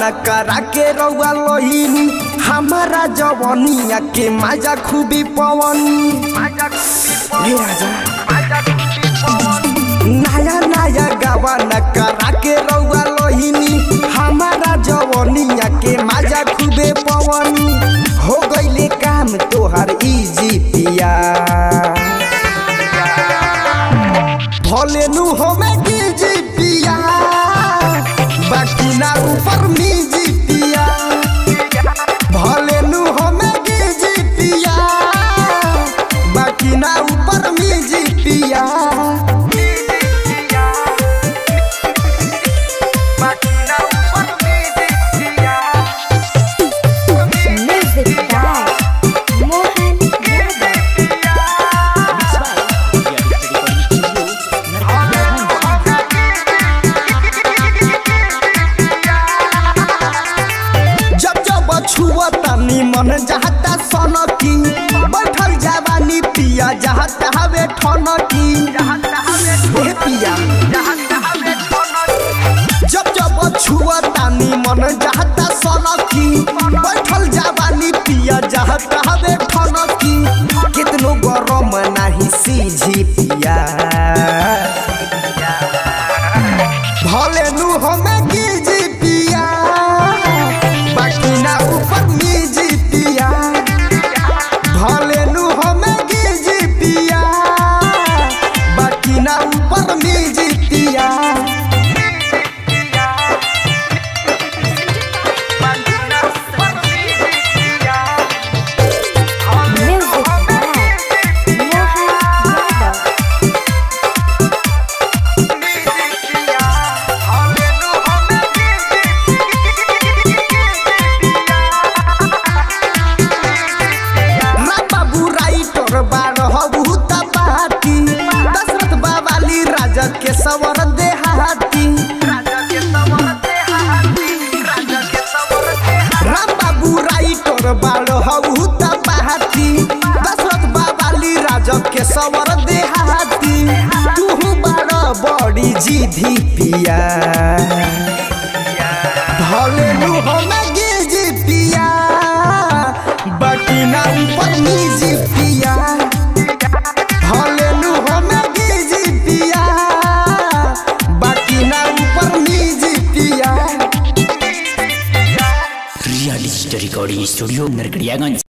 न करा के रउआ लोहिनी हमारा जवनिया के मजा खूबी पवनी हे राजा नया नया गावा न करा के रउआ लोहिनी हमारा जवनिया के मजा खूबे पवनी हो गईले काम तोहर इजी पिया भले नु हमें गिजी पिया बाकी ना ऊपर मीजी पिया भले नु हमें गिजी पिया बाकी ना ऊपर मीजी पिया Music by Mohan Yadav. जब जब छुआ तनी मन जहता सनकी बैठल जवानी पिया जहता हवे ठनकी हे पिया जब जब छुआ तानी मन जहता सनकी बैठल जवानी पिया जहता हवे ठनकी कितनो गरम नाही सीझी पिया भले नु हमें गिजी पिया बाकी ना ऊपर मीजी पिया भले नु हमें गिजी पिया बाकी ना ऊपर मीजी पिया Music by Mohan Yadav. बाबू राइटर बार बहुत पाती दशरथ बाबाली राजा के सवर देहाती राम बाबू राइटर बार बहुत पाती दशरथ बाबाली राजा के सवर देहाती तू बार बड़ी जीधी पिया भले नु हमें गिजी पिया बाकी ना ऊपर नीजी पिया भले नु हमें गिजी पिया बाकी ना ऊपर नीजी पिया real story recording studio Narkatiaganj